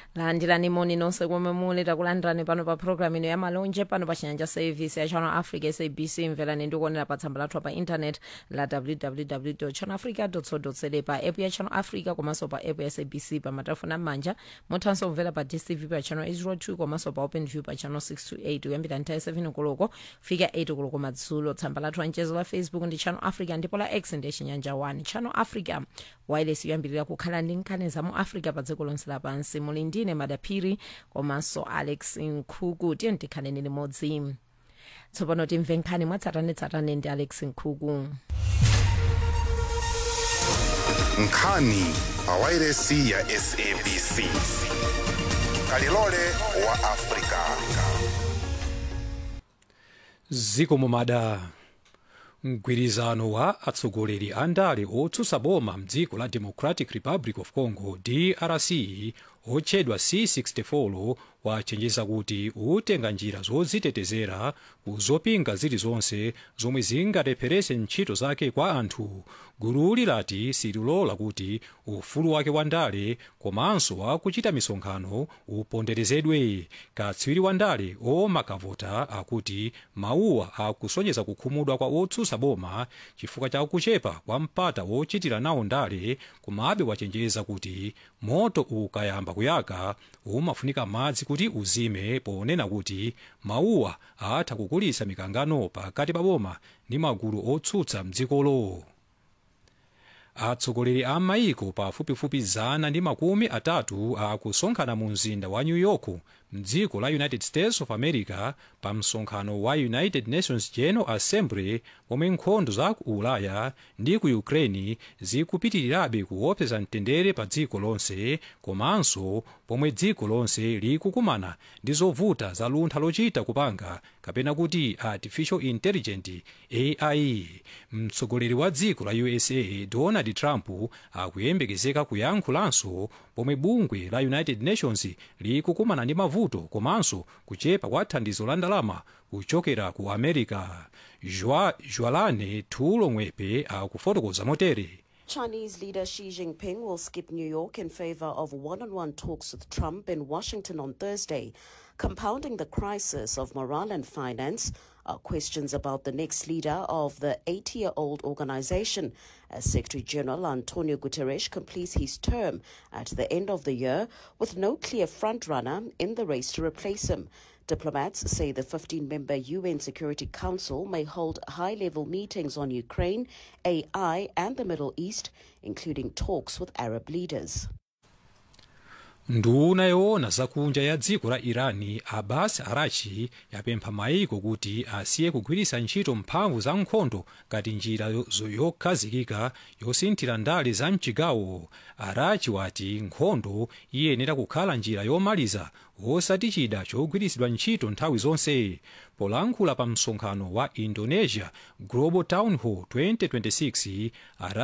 landirani moni nonse komwe muli takulandirani pano pa programu ino ya malonje pano pa chinyanja service ya channel africa sabc mverani ndikuonera pa tsamba lathu pa internet la www channel africa co za pa app ya channel africa komanso pa app ya sabc pa matelefoni am'manja muthanso kumvera pa dstv pa channel 802 komanso pa open view pa channel 628 kuyambira nthawi 7 koloko fika 8 koloko madzulo tsamba lathu lanchezo la facebook ndi channel africa ndipo la x ndi chinyanja 1 channel africa wireless yoyambirira kukhala ndi nkhani za mu africa pa dziko lonse lapansi muli ndine madaphiri komanso alex nkhuku tiye tikhaleni limodzi tsopano timve nkhani mwatsatanetsatane ndi alex nkhuku nkhani pa wairesi ya sabc kalilole wa afrika zikomo mada mgwirizano wa atsogoleri a ndale otsutsa boma mdziko la democratic republic of congo drc otchedwa c64 wachenjeza kuti utenga njira zodzitetezera kuzopinga zilizonse zomwe zingalepherese ntchito zake kwa anthu gululi lati sililola kuti ufulu wake wa ndale komanso wakuchita misonkhano uponderezedwe katswiri wa ndale omakavota akuti mawuwa akusonyeza kukhumudwa kwa otsutsa boma chifukwa cha kuchepa kwa mpata wochitira nawo ndale komabe wachenjeza kuti moto ukayamba kuyaka umafunika madzi kuti uzime ponena kuti mawuwa atha kukulitsa mikangano pakati pa boma ndi magulu otsutsa mdzikolo atsogoleri a maiko pafupifupi zana ndi makumi atatu akusonkhana mu mzinda wa new york mdziko la united states of america pa msonkhano wa united nations general assembly pomwe nkhondo za ku ulaya ndi ku ukraine zikupitirirabe kuopseza mtendere pa dziko lonse komanso pomwe dziko lonse likukumana ndi zovuta za luntha lochita kupanga kapena kuti artificial intelligent ai mtsogoleri wa dziko la usa donald trump akuyembekezeka kuyankhulanso pomwe bungwe la united nations likukumana ndi mavuto komanso kuchepa kwa thandizo la ndalama kuchokera ku america jwalane tulo mwepe akufotokoza motere Chinese leader Xi Jinping will skip New York in favor of one on one talks with Trump in Washington on Thursday. Compounding the crisis of morale and finance are questions about the next leader of the 80 year old organization. As Secretary General Antonio Guterres completes his term at the end of the year with no clear frontrunner in the race to replace him. Diplomats say the 15 member UN Security Council may hold high level meetings on Ukraine, AI, and the Middle East, including talks with Arab leaders. nduna yoona zakunja ya dziko la irani abbas arachi yapempha maiko kuti asiye kugwiritsa ntchito mphamvu za nkhondo ngati njira yokhazikika yosinthira ndale za mchigawo arachi wati nkhondo iyenera kukhala njira yomaliza osati chida chogwiritsidwa ntchito nthawi zonse polankhula pa msonkhano wa indonesia global town hall 2026 Arachi